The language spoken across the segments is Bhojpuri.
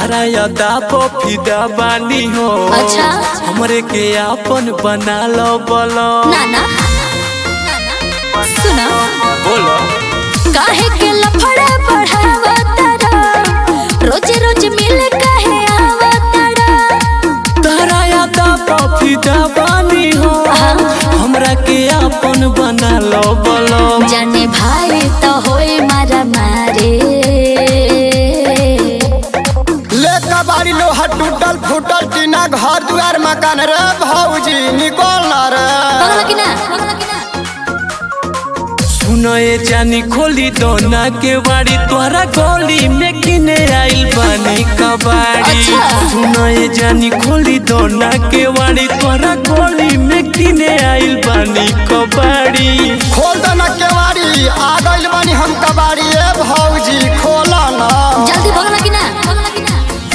तारा यादा फिदा बानी हो अच्छा। हमरे के आपन बना लो बोलो नाना सुना बोलो काहे के लफड़ा बढ़ावा तारा रोज रोज मिल काहे आवा तारा तारा यादा फिदा बानी हो हमरा के आपन बना लो बोलो जाने भाई तो होए मारा मारे ले कबाड़ी लोहा टूटल फूटल टीना घर दुआर मकान रे भौजी निकल ना रे बगला की ना बगला की ना सुनो ये जानी खोली दोना के बाड़ी तोरा गोली में किने आइल बानी कबाड़ी अच्छा। सुनो ये जानी खोली दोना के बाड़ी तोरा गोली में किने आइल बानी कबाड़ी खोल दो ना केवाड़ी आ गइल बानी हम कबाड़ी ए भौजी खोला ना जल्दी बगला की ना बगला की ना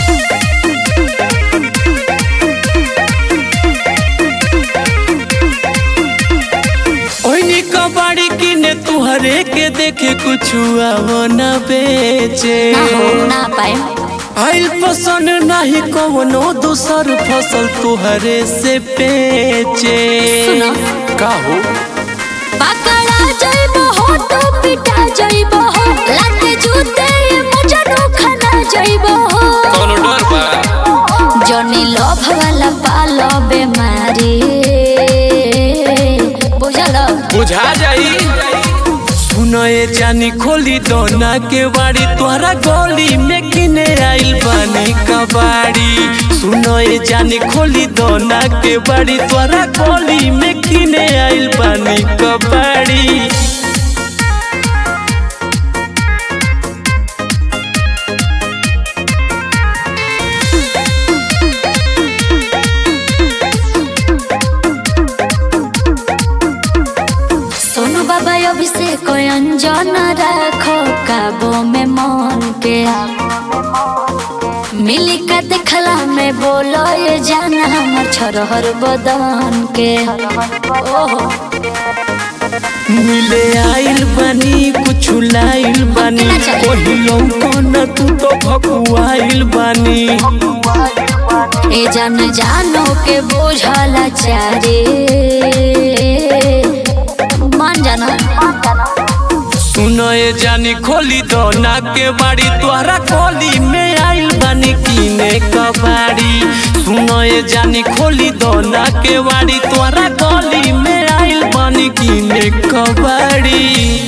ओइनी कबाड़ी किने तुहरे के देखे कुछ आवो न बेचे ना हो ना पाए आइल पसंद नहीं कवनो दूसर फसल तुहरे से बेचे सुनो। का हो पकड़ा जाइबो हो तो पिटा जाइबो हो लाते जूते मुझे खाना जाइबो हो कोनो डर बा जनी लोभ वाला पालो बेमारी बुझल बुझा जाई सुनो ये जानी खोली दोना के बाड़ी तोहरा गोली में किने आइल बानी कबाड़ी सुनो ये जानी खोली दोना के बाड़ी तोहरा गोली में किने आइल बानी कबाड़ी सोनू बाबा अभिषेक अंजन राखो काबो में मन के मिली का देखला में बोलो ये जाना हमर छोरहर बदन के ओहो मिले आइल बानी कुछ लाइल बानी कितना चाहिए? ओहिलो कोन तू तो भकुआइल बानी ए जान जानो के बोझला चारे मान जाना सुनो ये जानी खोली दोना के बाड़ी तोहरा खोली में आइल बानी कीने कबाड़ी सुनो ये जानी खोली दोना के बाड़ी तोहरा खोली में आइल बानी कीने कबाड़ी